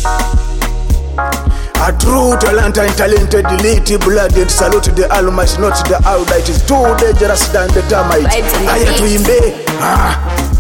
A true talent and talented elite blooded salute the almighty not the owl that is too dangerous than the termite. Vibes and Haya beats. tuimbe ah.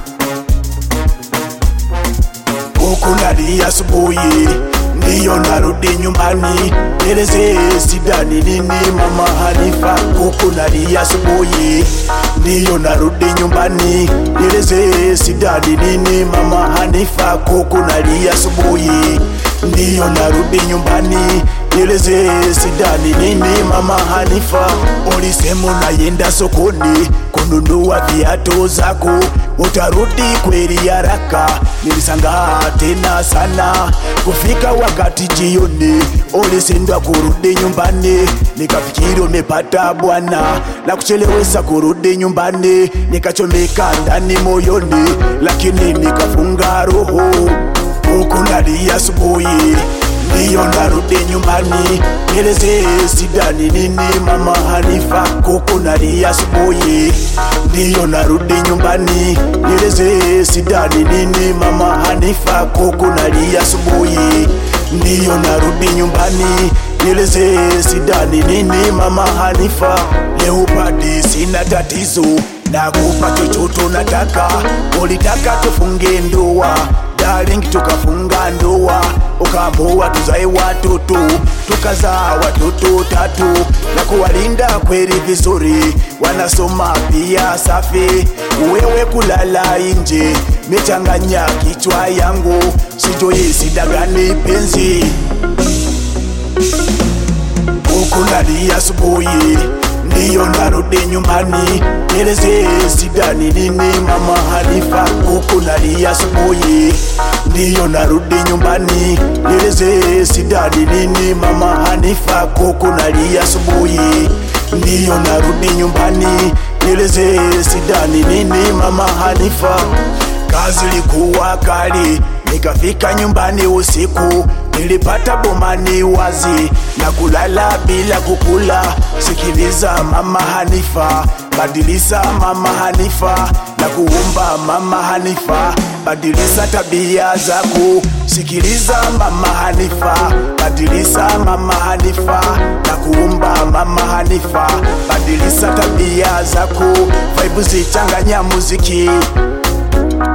Huku nalia asubuhi ndiyo narudi nyumbani, nieleze sidani nini mama Hanifa. Huku nalia asubuhi ndiyo narudi nyumbani, nieleze sidani nini mama Hanifa. Huku nalia asubuhi ndiyo narudi nyumbani, nieleze sidani nini mama Hanifa. Ulisema unayenda sokoni kununua viatu zako, utarudi kweli haraka. Nilisangaa tena sana kufika wakati jioni, ulisindwa kurudi nyumbani, nikafikiri umepata bwana na kuchelewesha kurudi nyumbani, nikachomeka ndani moyoni, lakini nikafunga roho huku nalia asubuhi ndiyo narudi nyumbani, nieleze sidani nini mama Hanifa. Huku nalia asubuhi ndiyo narudi nyumbani, nieleze sidani nini mama Hanifa. Huku nalia asubuhi ndiyo narudi nyumbani, nieleze sidani nini mama Hanifa. Leopadi sina tatizo na kupa chochote unataka, ulitaka tufunge ndoa darling, tukafunga ndoa, ukaamua tuzae watoto, tukazaa watoto tatu na kuwalinda kweli vizuri, wanasoma pia safi. Wewe kulala nje, mechanganya kichwa yangu, sijui sidagani penzi huku nalia asubuhi ndiyo narudi nyumbani, nieleze sidani nini mama Hanifa. Huku nalia asubuhi ndiyo narudi nyumbani, nieleze sidani nini mama Hanifa. Huku nalia asubuhi ndiyo narudi nyumbani, nieleze sidani nini mama Hanifa. Kazi ilikuwa kali, nikafika nyumbani usiku, nilipata bomani wazi na kulala bila kukula. Sikiliza mama Hanifa, badilisa mama Hanifa, na kuumba mama Hanifa, badilisa tabia zako. Sikiliza mama Hanifa, badilisa mama Hanifa, na kuumba mama Hanifa, badilisa tabia zako. Vaibu zichanganya muziki